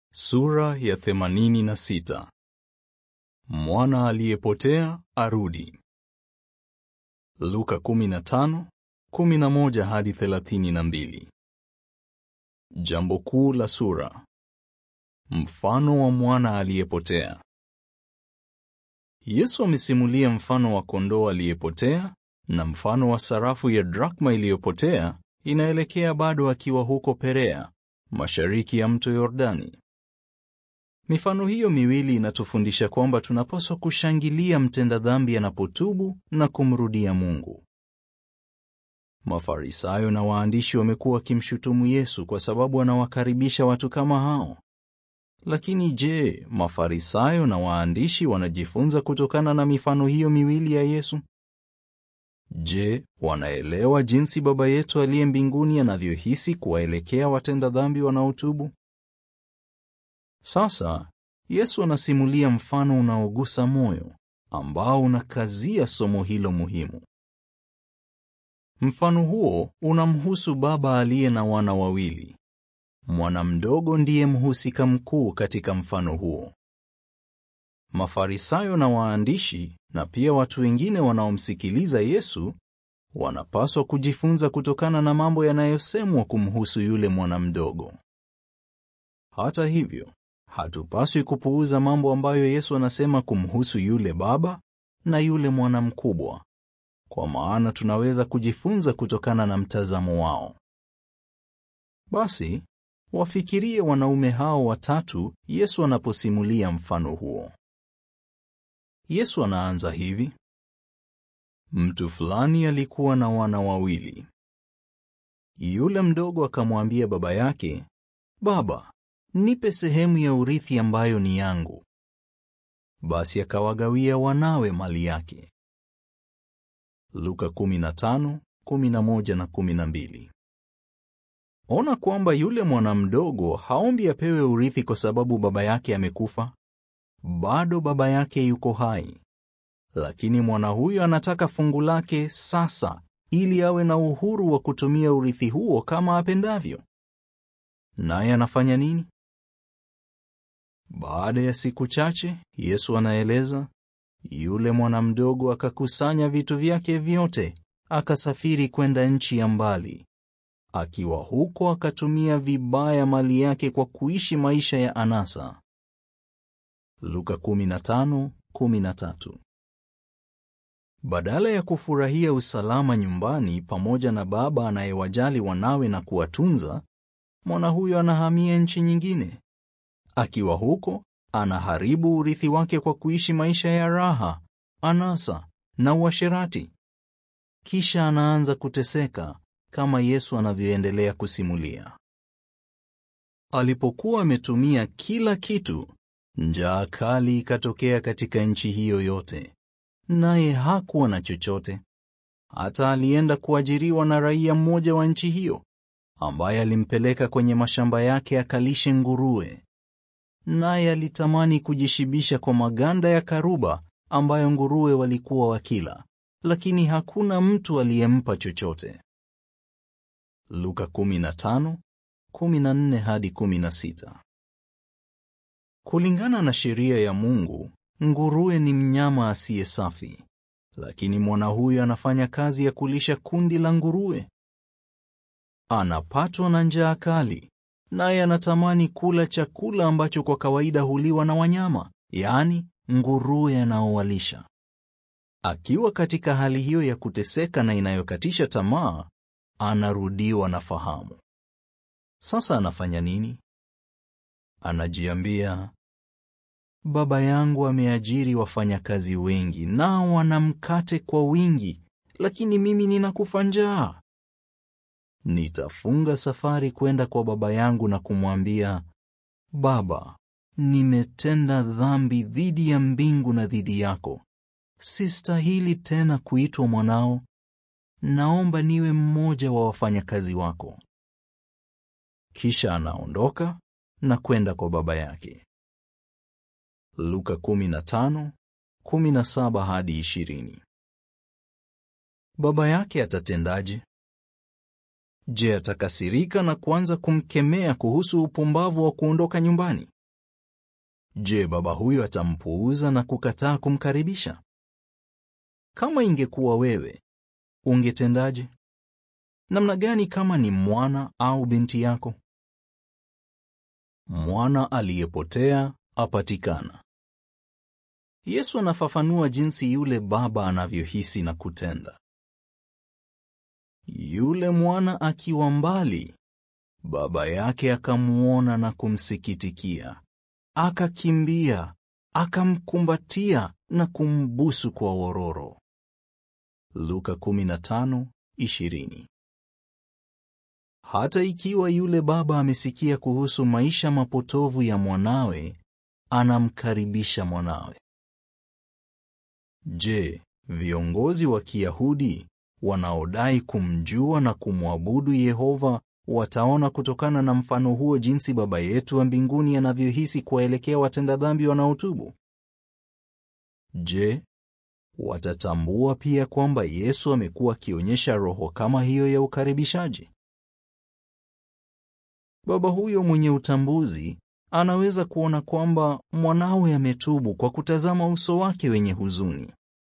Sura ya themanini na sita. Mwana aliyepotea arudi. Luka 15:11 hadi 32. Jambo kuu la sura. Mfano wa mwana aliyepotea. Yesu amesimulia mfano wa kondoo aliyepotea na mfano wa sarafu ya drakma iliyopotea inaelekea bado akiwa huko Perea, mashariki ya mto Yordani. Mifano hiyo miwili inatufundisha kwamba tunapaswa kushangilia mtenda dhambi anapotubu na kumrudia Mungu. Mafarisayo na waandishi wamekuwa wakimshutumu Yesu kwa sababu anawakaribisha watu kama hao. Lakini je, Mafarisayo na waandishi wanajifunza kutokana na mifano hiyo miwili ya Yesu? Je, wanaelewa jinsi Baba yetu aliye mbinguni anavyohisi kuwaelekea watenda dhambi wanaotubu? Sasa Yesu anasimulia mfano unaogusa moyo ambao unakazia somo hilo muhimu. Mfano huo unamhusu baba aliye na wana wawili. Mwana mdogo ndiye mhusika mkuu katika mfano huo. Mafarisayo na waandishi na pia watu wengine wanaomsikiliza Yesu wanapaswa kujifunza kutokana na mambo yanayosemwa kumhusu yule mwana mdogo. Hata hivyo, hatupaswi kupuuza mambo ambayo Yesu anasema kumhusu yule baba na yule mwana mkubwa, kwa maana tunaweza kujifunza kutokana na mtazamo wao. Basi wafikirie wanaume hao watatu Yesu anaposimulia mfano huo. Yesu anaanza hivi: mtu fulani alikuwa na wana wawili. Yule mdogo akamwambia baba yake, Baba, nipe sehemu ya urithi ambayo ni yangu. Basi akawagawia wanawe mali yake. Luka 15:11 na 12. Ona kwamba yule mwana mdogo haombi apewe urithi kwa sababu baba yake amekufa. Bado baba yake yuko hai, lakini mwana huyo anataka fungu lake sasa, ili awe na uhuru wa kutumia urithi huo kama apendavyo. Naye anafanya nini? Baada ya siku chache, Yesu anaeleza, yule mwana mdogo akakusanya vitu vyake vyote, akasafiri kwenda nchi ya mbali. Akiwa huko akatumia vibaya mali yake kwa kuishi maisha ya anasa. Luka 15:13. Badala ya kufurahia usalama nyumbani pamoja na baba anayewajali wanawe na kuwatunza, mwana huyo anahamia nchi nyingine. Akiwa huko, anaharibu urithi wake kwa kuishi maisha ya raha, anasa na uasherati. Kisha anaanza kuteseka kama Yesu anavyoendelea kusimulia. Alipokuwa ametumia kila kitu, njaa kali ikatokea katika nchi hiyo yote, naye hakuwa na chochote. Hata alienda kuajiriwa na raia mmoja wa nchi hiyo, ambaye alimpeleka kwenye mashamba yake akalishe nguruwe. Naye alitamani kujishibisha kwa maganda ya karuba ambayo nguruwe walikuwa wakila, lakini hakuna mtu aliyempa chochote. Luka 15:14 hadi 16. Kulingana na sheria ya Mungu, nguruwe ni mnyama asiye safi, lakini mwana huyo anafanya kazi ya kulisha kundi la nguruwe. Anapatwa na njaa kali, naye anatamani kula chakula ambacho kwa kawaida huliwa na wanyama, yaani nguruwe anaowalisha. Akiwa katika hali hiyo ya kuteseka na inayokatisha tamaa, anarudiwa na fahamu. Sasa anafanya nini? Anajiambia, baba yangu ameajiri wafanyakazi wengi, nao wana mkate kwa wingi, lakini mimi ninakufa njaa. Nitafunga safari kwenda kwa baba yangu na kumwambia, Baba, nimetenda dhambi dhidi ya mbingu na dhidi yako. Sistahili tena kuitwa mwanao. Naomba niwe mmoja wa wafanyakazi wako. Kisha anaondoka na kwenda kwa baba yake. Luka 15:17 hadi 20. Baba yake atatendaje? Je, atakasirika na kuanza kumkemea kuhusu upumbavu wa kuondoka nyumbani? Je, baba huyo atampuuza na kukataa kumkaribisha? Kama ingekuwa wewe, ungetendaje? Namna gani kama ni mwana au binti yako? Mwana aliyepotea apatikana. Yesu anafafanua jinsi yule baba anavyohisi na kutenda. Yule mwana akiwa mbali, baba yake akamwona na kumsikitikia, akakimbia, akamkumbatia na kumbusu kwa wororo. Luka 15:20. Hata ikiwa yule baba amesikia kuhusu maisha mapotovu ya mwanawe, anamkaribisha mwanawe. Je, viongozi wa Kiyahudi wanaodai kumjua na kumwabudu Yehova wataona kutokana na mfano huo jinsi Baba yetu wa mbinguni anavyohisi kuwaelekea watenda dhambi wanaotubu? Je, watatambua pia kwamba Yesu amekuwa akionyesha roho kama hiyo ya ukaribishaji? Baba huyo mwenye utambuzi anaweza kuona kwamba mwanawe ametubu kwa kutazama uso wake wenye huzuni.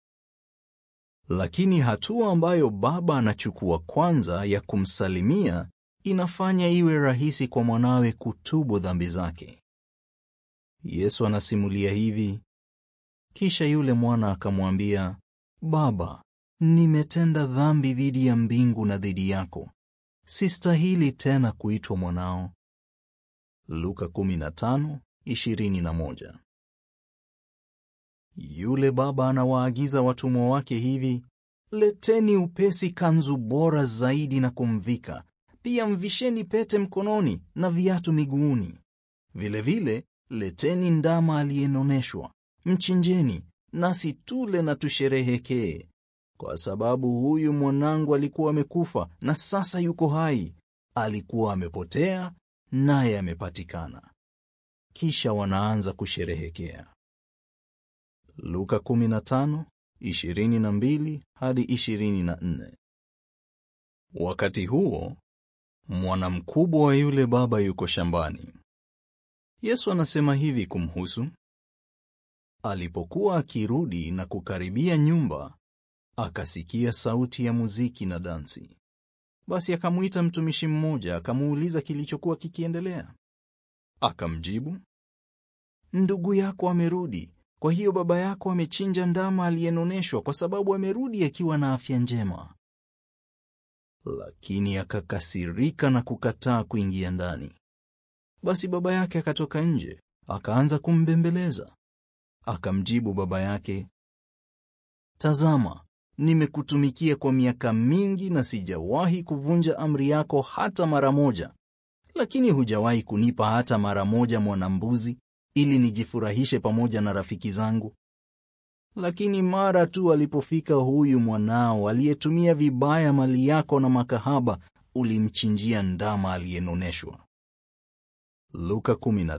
Lakini hatua ambayo baba anachukua kwanza ya kumsalimia inafanya iwe rahisi kwa mwanawe kutubu dhambi zake. Yesu anasimulia hivi: kisha yule mwana akamwambia, Baba, nimetenda dhambi dhidi ya mbingu na dhidi yako, sistahili tena kuitwa mwanao. Luka 15:21. Yule baba anawaagiza watumwa wake hivi, leteni upesi kanzu bora zaidi na kumvika, pia mvisheni pete mkononi na viatu miguuni. Vilevile leteni ndama aliyenoneshwa, mchinjeni, nasi tule na tusherehekee, kwa sababu huyu mwanangu alikuwa amekufa na sasa yuko hai, alikuwa amepotea naye amepatikana. Kisha wanaanza kusherehekea. Luka 15:22 hadi 24. Wakati huo mwana mkubwa wa yule baba yuko shambani. Yesu anasema hivi kumhusu: alipokuwa akirudi na kukaribia nyumba, akasikia sauti ya muziki na dansi. Basi akamwita mtumishi mmoja, akamuuliza kilichokuwa kikiendelea. Akamjibu, ndugu yako amerudi, kwa hiyo baba yako amechinja ndama aliyenoneshwa, kwa sababu amerudi akiwa na afya njema. Lakini akakasirika na kukataa kuingia ndani. Basi baba yake akatoka nje, akaanza kumbembeleza. Akamjibu baba yake, tazama, nimekutumikia kwa miaka mingi na sijawahi kuvunja amri yako hata mara moja, lakini hujawahi kunipa hata mara moja mwana-mbuzi ili nijifurahishe pamoja na rafiki zangu. Lakini mara tu alipofika huyu mwanao aliyetumia vibaya mali yako na makahaba, ulimchinjia ndama aliyenoneshwa. Luka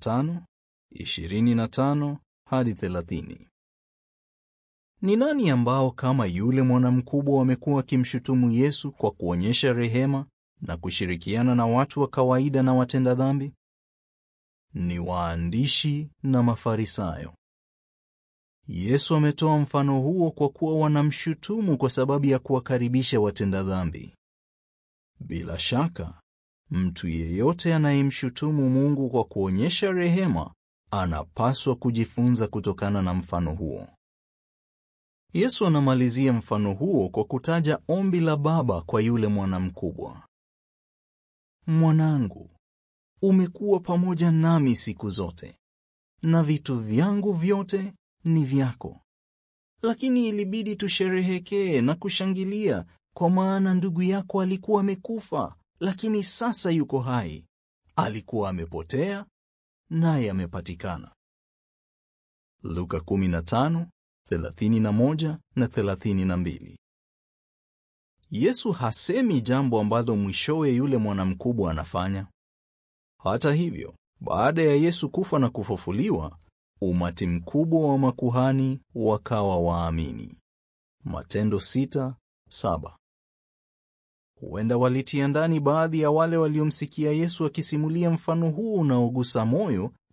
15:25 hadi 30. Ni nani ambao kama yule mwana mkubwa wamekuwa wakimshutumu Yesu kwa kuonyesha rehema na kushirikiana na watu wa kawaida na watenda dhambi? Ni waandishi na Mafarisayo. Yesu ametoa mfano huo kwa kuwa wanamshutumu kwa sababu ya kuwakaribisha watenda dhambi. Bila shaka, mtu yeyote anayemshutumu Mungu kwa kuonyesha rehema anapaswa kujifunza kutokana na mfano huo. Yesu anamalizia mfano huo kwa kutaja ombi la baba kwa yule mwana mkubwa. Mwanangu, umekuwa pamoja nami siku zote, na vitu vyangu vyote ni vyako. Lakini ilibidi tusherehekee na kushangilia, kwa maana ndugu yako alikuwa amekufa, lakini sasa yuko hai. Alikuwa amepotea, naye amepatikana. Luka 15 31 na 32. Yesu hasemi jambo ambalo mwishowe yule mwana mkubwa anafanya. Hata hivyo, baada ya Yesu kufa na kufufuliwa, umati mkubwa wa makuhani wakawa waamini. Matendo 6:7. Huenda walitia ndani baadhi ya wale waliomsikia Yesu akisimulia mfano huu unaogusa moyo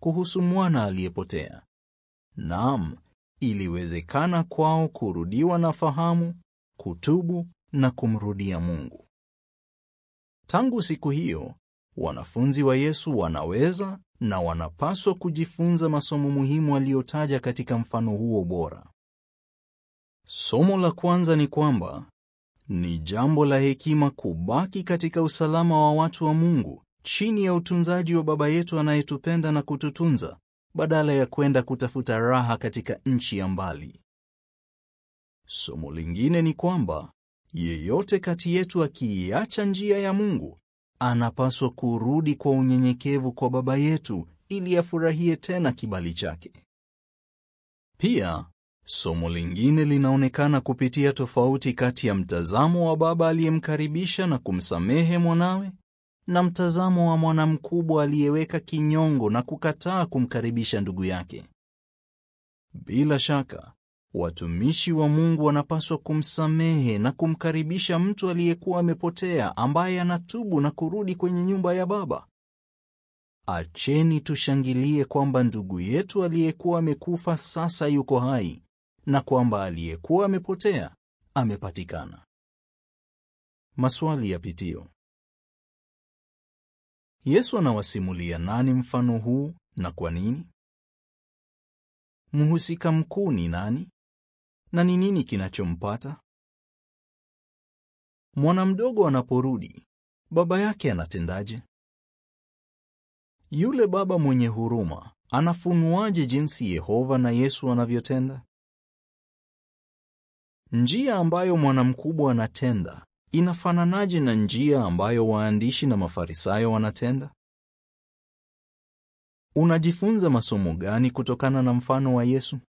kuhusu mwana aliyepotea. Naam, iliwezekana kwao kurudiwa na fahamu, kutubu na kumrudia Mungu. Tangu siku hiyo, wanafunzi wa Yesu wanaweza na wanapaswa kujifunza masomo muhimu aliyotaja katika mfano huo bora. Somo la kwanza ni kwamba ni jambo la hekima kubaki katika usalama wa watu wa Mungu chini ya utunzaji wa Baba yetu anayetupenda na kututunza badala ya kwenda kutafuta raha katika nchi ya mbali. Somo lingine ni kwamba yeyote kati yetu akiiacha njia ya Mungu anapaswa kurudi kwa unyenyekevu kwa Baba yetu ili afurahie tena kibali chake. Pia somo lingine linaonekana kupitia tofauti kati ya mtazamo wa baba aliyemkaribisha na kumsamehe mwanawe na mtazamo wa mwana mkubwa aliyeweka kinyongo na kukataa kumkaribisha ndugu yake. Bila shaka, watumishi wa Mungu wanapaswa kumsamehe na kumkaribisha mtu aliyekuwa amepotea ambaye anatubu na kurudi kwenye nyumba ya Baba. Acheni tushangilie kwamba ndugu yetu aliyekuwa amekufa sasa yuko hai na kwamba aliyekuwa amepotea amepatikana. Maswali ya pitio. Yesu anawasimulia nani mfano huu na kwa nini? Mhusika mkuu ni nani? Na ni nini kinachompata? Mwana mdogo anaporudi, baba yake anatendaje? Yule baba mwenye huruma anafunuaje jinsi Yehova na Yesu anavyotenda? Njia ambayo mwana mkubwa anatenda inafananaje na njia ambayo waandishi na Mafarisayo wanatenda? Unajifunza masomo gani kutokana na mfano wa Yesu?